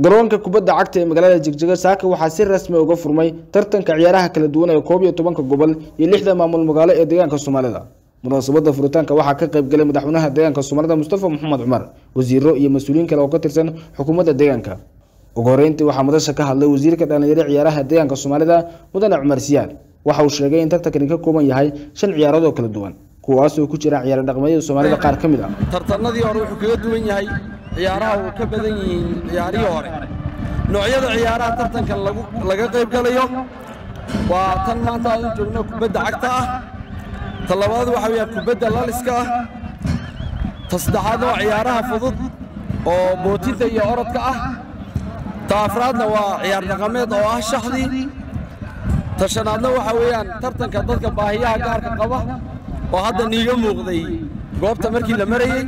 garoonka kubadda cagta ee magaalada jigjiga saaka waxaa si rasmi uga furmay tartanka ciyaaraha kala duwan ee koob iyo tobanka gobol iyo lixda maamul magaalo ee deegaanka soomaalida munaasabada furitaanka waxaa ka qayb galay madaxweynaha deegaanka soomaalida mustafa maxamed cumar wasiiro iyo mas-uuliyiin kale oo ka tirsan xukuumadda deegaanka ugu horeyntii waxaa madasha ka hadlay wasiirka dhalinyaro ciyaaraha deegaanka soomaalida mudane cumar siyaad waxa uu sheegay in tartankani ka kooban yahay shan ciyaarood oo kala duwan kuwaas oo ku jira ciyaar dhaqmeedyada soomaalida qaar ka mid ah tartanadii hore wuxuu kaga duwan yahay ciyaaraha uu ka badan yihiin ciyaarihii hore noocyada ciyaaraha tartankan laga qayb galayo waa tan maanta aan u joogno kubadda cagta ah ta labaad waxa weeyaan kubadda laliska ah ta saddexaadna waa ciyaaraha fudud oo bootinta iyo orodka ah ta afraadna waa ciyaar dhaqameed oo ah shaxdii ta shanaadna waxa weeyaan tartanka dadka baahiyaha gaarka qaba oo hadda niiga muuqday goobta markii la marayey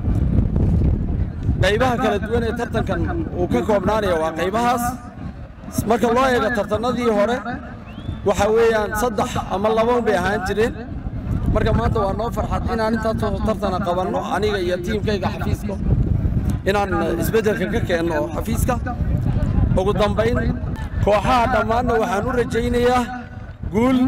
qaybaha kala duwan ee tartankan uu ka koobnaanaya waa qaybahaas marka loo eego tartannadii hore waxa weeyaan saddex ama laban bay ahaan jireen marka maanta waa noo farxad inaan intaasoo tartana qabanno aniga iyo tiimkayga xafiiska inaan isbeddelka ka keenno xafiiska ugu dambayn kooxaha dhammaanna waxaan u rajaynayaa guul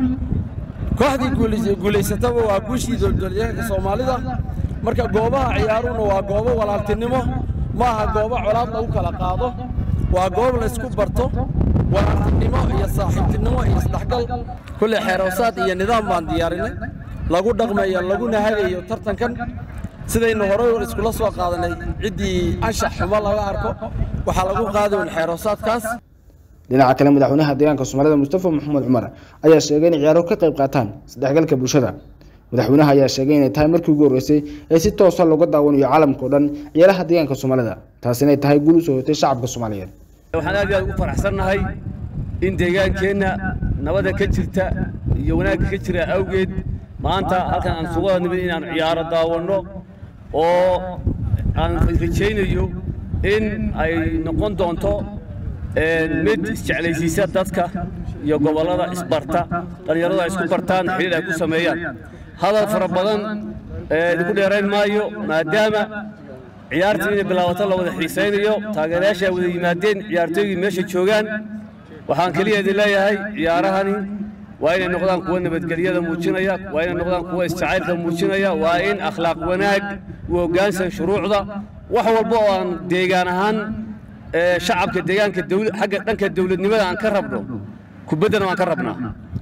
kooxdii guulaysataba waa guushii dowladdeegaanka soomaalida marka goobaha ciyaaruhuna waa goobo walaaltinimo ma aha goobo colaad lagu kala qaado waa goob laysku barto walaaltinimo iyo saaxiibtinimo iyo isdhexgal kulle xeerowsaad iyo nidaam baan diyaarinay lagu dhaqmayo laguna hagayo tartankan sidaynu horey iskula soo qaadanay ciddii anshax xumo laga arko waxaa lagu qaadayn xeerowsaadkaas dhinaca kale madaxweynaha deegaanka soomaalida mustafa maxamed cumar ayaa sheegay in ciyaaruhu ka qayb qaataan isdhexgalka bulshada madaxweynaha ayaa sheegay inay tahay markii ugu horreysay ee si toosa looga daawanayo caalamka o dhan ciyaaraha deegaanka soomaalida taas inay tahay guul u soo hotay shacabka soomaaliyeed waxaan aad iyo aad ugu faraxsannahay in deegaankeenna nabada ka jirta iyo wanaagga ka jira awgeed maanta halkan aan sugada nimid inaan ciyaaro daawanno oo aan rajaynayo in ay noqon doonto mid isjeclaysiisa dadka iyo gobollada isbarta dhallinyaradu ay isku bartaan xidhiir ay ku sameeyaan hadal fara badan idinku dheerayn maayo maadaama ciyaartii inay bilaabato la wada xiisaynayo taageerayaasha ay wada yimaadeen ciyaartooygii meesha joogaan waxaan keliya idin leeyahay ciyaarahani waa inay noqdaan kuwa nabadgelyada muujinaya waa inay noqdaan kuwa isjacaylka muujinaya waa in akhlaaq wanaag u hoggaansan shuruucda wax walba oo aan deegaan ahaan shacabka deegaanka xagga dhanka dawladnimada aan ka rabno kubaddana waan ka rabnaa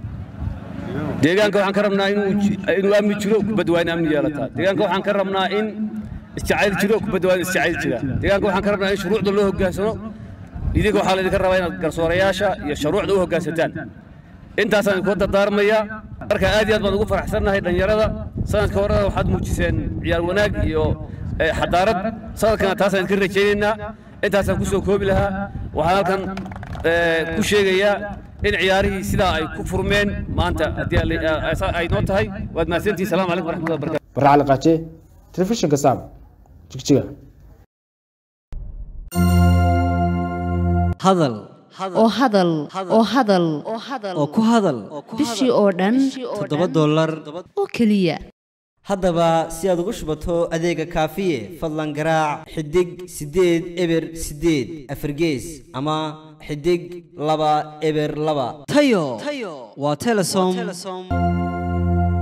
deegaanka waxaan ka rabnaa inuu amni jiro kubadda waa in amni yeelataa deegaanka waxaan ka rabnaa in isjacayl jiro kubadda waa in isjacayl jira deegaanka waxaan ka rabnaa in shuruucda loo hoggaansano idinka waxaa laydinka rabaa inaad garsoorayaasha iyo shuruucda u hoggaansataan intaasaan idinku dardaarmayaa marka aad iyo aad baan ugu faraxsannahay dhallinyarada sanadka horena waxaad muujiseen ciyaar wanaag iyo xadaarad sanadkana taasaan idinka rajaynaynaa intaasaan ku soo koobi lahaa waxaan halkan ku sheegayaa in ciyaarihii sidaa ay ku furmeen maanta haddii ay noo tahay waad mahadsantihin salamu calaykum waraxmatullahi barakatu barre cali qaaje telefishinka saab jigjiga hadal oo hadal oo hadal oo ku hadal bishii oo dhan toddoba dollar oo keliya haddaba si aad ugu shubato adeega kaafiye fadlan garaac xidig siddeed eber siddeed afargees ama xidig laba eber laba tayo waa telesom